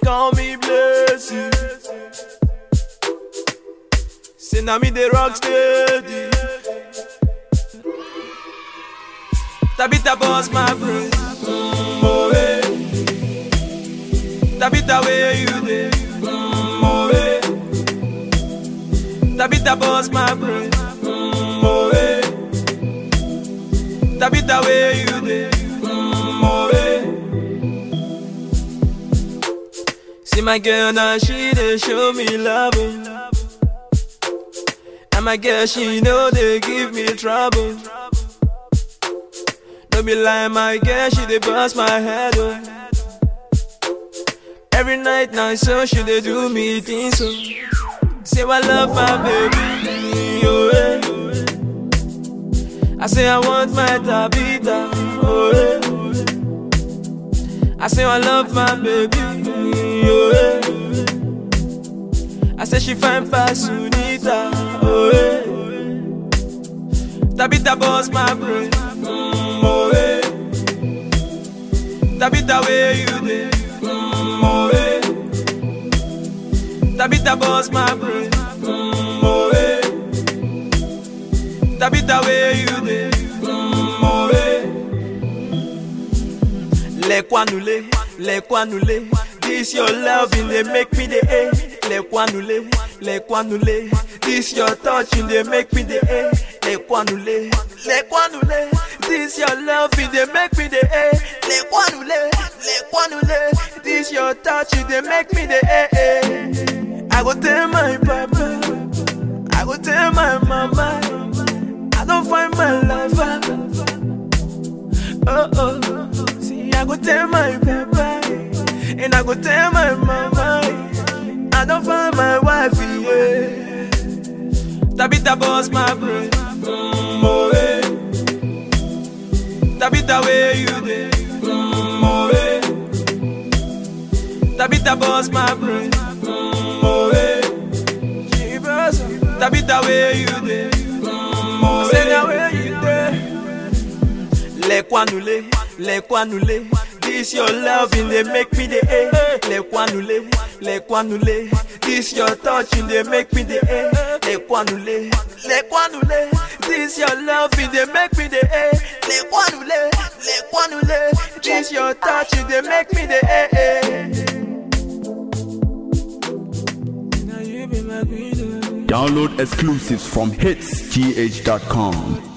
call me blessing. Say now me the rock steady. Tabita boss my brain. Mm, oh, eh. Tabita where you dey? Mm, oh, eh. Tabita boss my brain. Mm, oh, eh. Tabita where you dey? Mm, oh, eh. See my girl now she dey show me love. oh. And my girl she know they give me trouble. Don't be lying, my girl, she dey bust my head, oh. Every night now, so she dey do me things, so. Say I love my baby, oh eh. I say I want my tabita, oh eh. I say I love my baby, oh eh. I say she fine pass Sunita, oh eh. Tabita boss my brain, mm, oh eh. Tabita where you dey, mm, oh eh. Tabita boss my brain, mm, oh eh. Tabita where you dey, mm, oh eh. Les quanulés, les quanulés. This your loving, they make me the A. Les quanulés, les quanulés. This your touching, they make me the A. Les quanulés, les quanulés. This your loving, they make me the A. Les quanulés, les quanulés. This your touching, they make me the A. I go tell my papa, I go tell my mama. I don't find my lover. Oh oh, see I go tell my papa, and I go tell my mama. I don't find my wife, yeah. Tabita boss my brain, mm, oh eh. Tabita where you dey, mm, oh eh. Tabita boss my brain, mm, oh eh. Jeebus, Tabita where you dey, mm, oh eh. Say now where you dey. Les quanulés, les quanulés. This your loving, they make me the A. Les quanulés, les quanulés. This your touching, they make me the A. Les quanulés, les quanulés. This your loving, they make me the A. Les quanulés, les quanulés. This your touching, they make me the A. Now you be my queen. Download exclusives from hitsgh.com.